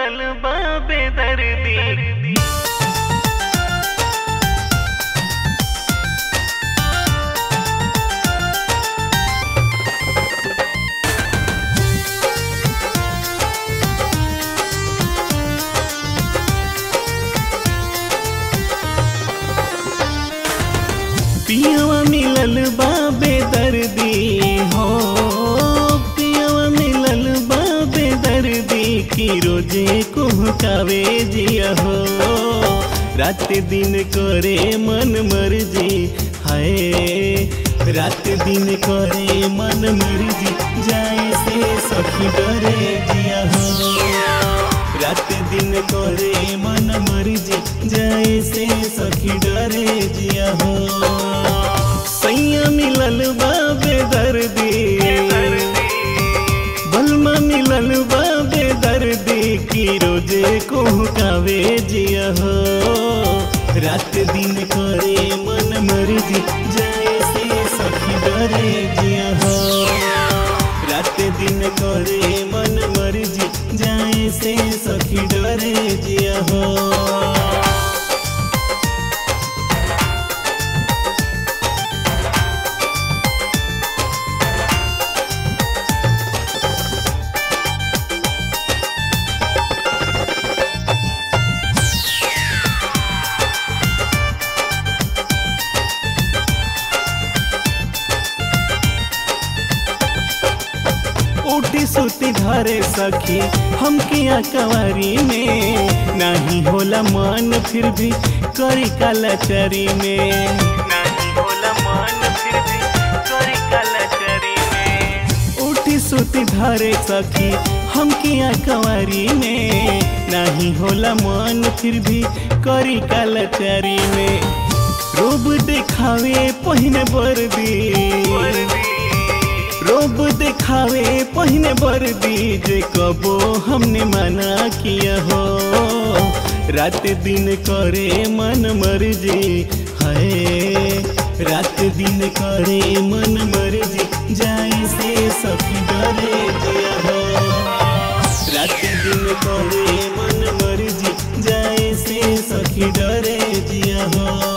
मिलल बाबे दर्दी पियवा मिलल बाबे दर्दी हो पियवा मिलल बाबे दर्दी की रोजे कुहकावे जिया हो रात दिन करे मन मर्जी हाय रात दिन करे मन मर्जी जाए से सखी डरे जिया हो रात दिन करे मन मर्जी जाए से सखी डरे जिया हो सैया मिलल बाबे दर्दी बलमा मिलल बाबे दर्दी की रोजे कुहकावे जिया हो रात दिन करे मन मर्जी जाए से सखी डरे जिया हो रात दिन करे मन मर्जी जाए से सखी डरे जिया हो उठी सुती घरे सखी हम किया कवारी में नहीं होला मन फिर भी करी कलाचारी में नहीं होला मन फिर भी करी कलाचारी में उठी सुती घरे सखी हम किया कवारी में नहीं होला मन फिर भी करी कलाचारी में रूप दिखावे पहिने बर्दी रोब दिखावे पहिने वर्दी जे कबो हमने मना किया हो रात दिन करे मन मर्जी है रात दिन करे मन मर्जी जाए से सखी डरे जिया हो रात दिन करे मन मर्जी जाए से सखी डरे जिया हो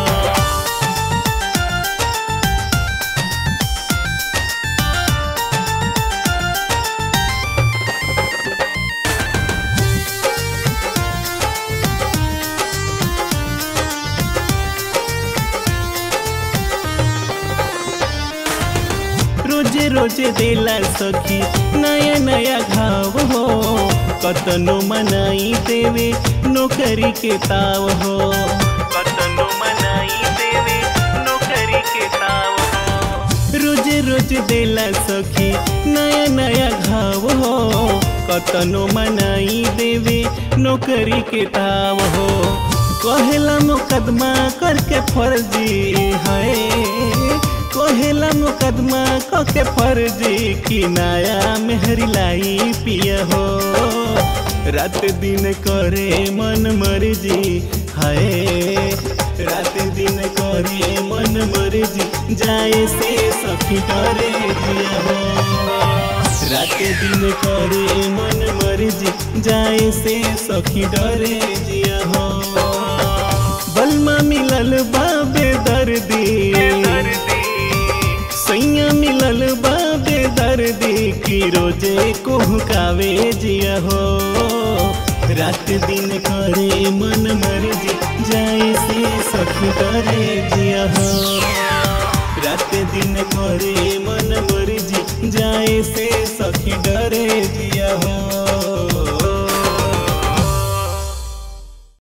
रोजे रोजे देला सखी नया नया घाव हो कतनो मनाई देवे नौकरी के ताव हो कतनो मनाई देवे नौकरी के ताव हो रोजे रोजे देला सखी नया नया घाव हो कतनो मनाई देवे नौकरी के ताव हो कहेला मुकदमा करके फर्जी है कोहेला मुकदमा कके फर्जी की नया मेहरी लाई पिया हो रात दिन करे मन मर्जी हाय रात दिन करे मन मर्जी जाए से सखी डरे जिया हो रात दिन करे मन मर्जी जाए से सखी डरे जिया हो बलमा मिलल बाबे दर्दी सैया मिलल बाबे दर्दी की रोजे कुहकावे जिया हो रात दिन करे मन मर्जी जाए से सखी डरे जिया हो रात दिन करे मन मर्जी जाए से सखी डरे जिया